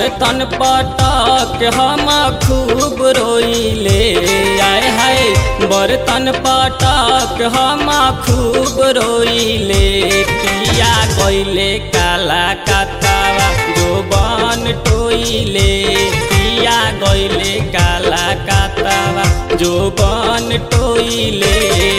बर्तन पटक हम खूब रोइले आय हाय बर्तन पटक हम खूब रोइले किया गइले काला कतावा जो बन टोइले किया गइले काला कतावा जो बन टोइले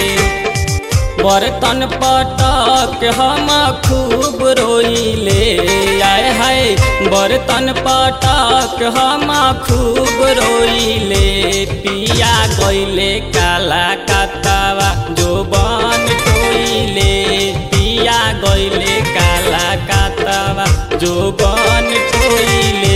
बर्तन पटक हम खूब रोइले आय हाय बर्तन पटक हम खूब रोइले पिया गइले काला कतावा जो बन टोइले पिया गइले काला कतावा जो बन टोइले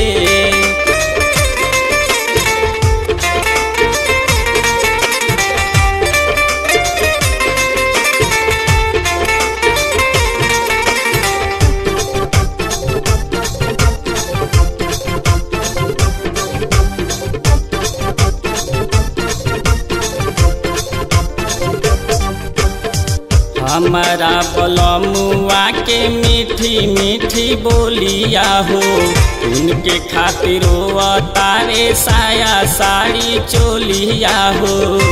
हमारा बलमुआ के मीठी मीठी बोलिया हो उनके खातिर तारे साया साड़ी चोलिया हो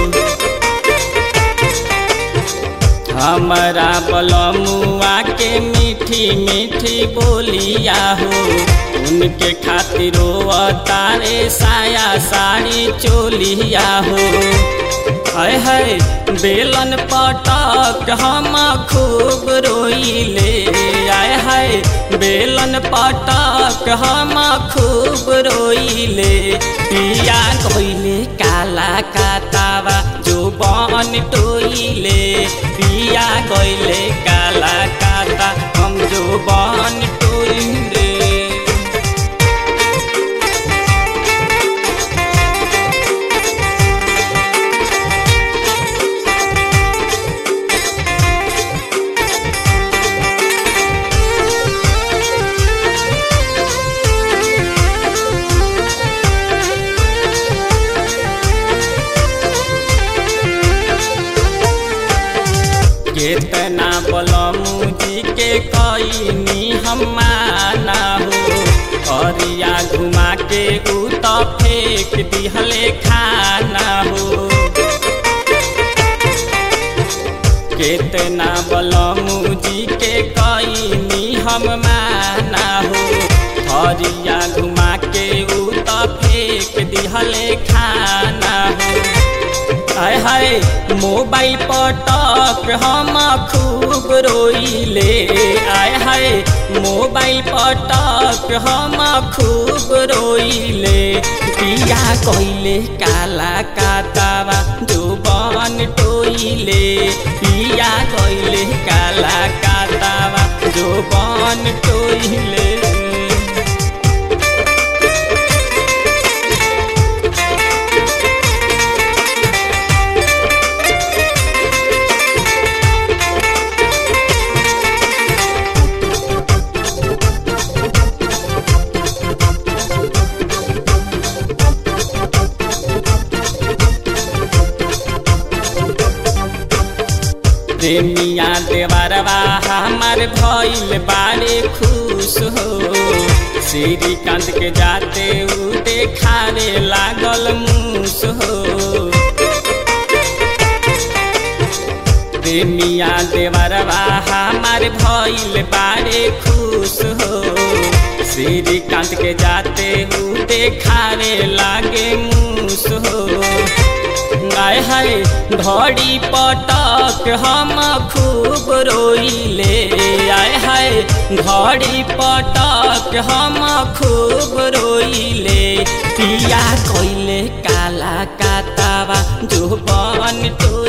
हमारा बलमुआ के मीठी मीठी बोलिया हो उनके खातिर तारे साया साड़ी चोलिया हो हाय हाय बेलन पटक हम खूब रोइले आय हाय बेलन पटक हम खूब रोइले पिया गइले काला कातावा जो बन टोइले पिया गइले काला काता हम जो बन टोइले केतना बलमू जी के कईनी हम माना हो अरिया घुमा के उ त फेंक दिहले खाना हो केतना बलमू जी के कईनी हम माना हो हरिया घुमा के उ त फेंक दिहले खाना हो हाय हाय मोबाइल पटक हम खूब रोइले आय हाय मोबाइल पटक हम खूब रोइले पिया कइले काला कातावा जो बन टोइले पिया कइले काला कातावा जो बन टोइले प्रेमिया देवरवा हमार भइल बारे खुश हो श्रीकांत के जाते उ देखारे लागल मूस हो प्रेमिया देवरवा हमार भइल बारे खुश हो श्रीकांत के जाते उ देखारे लागे मूस हो आय हाय धड़ी पटक हम खूब रोइले आय हाय धड़ी पटक हम खूब रोइले पिया कइले काला कातावा जो बन टो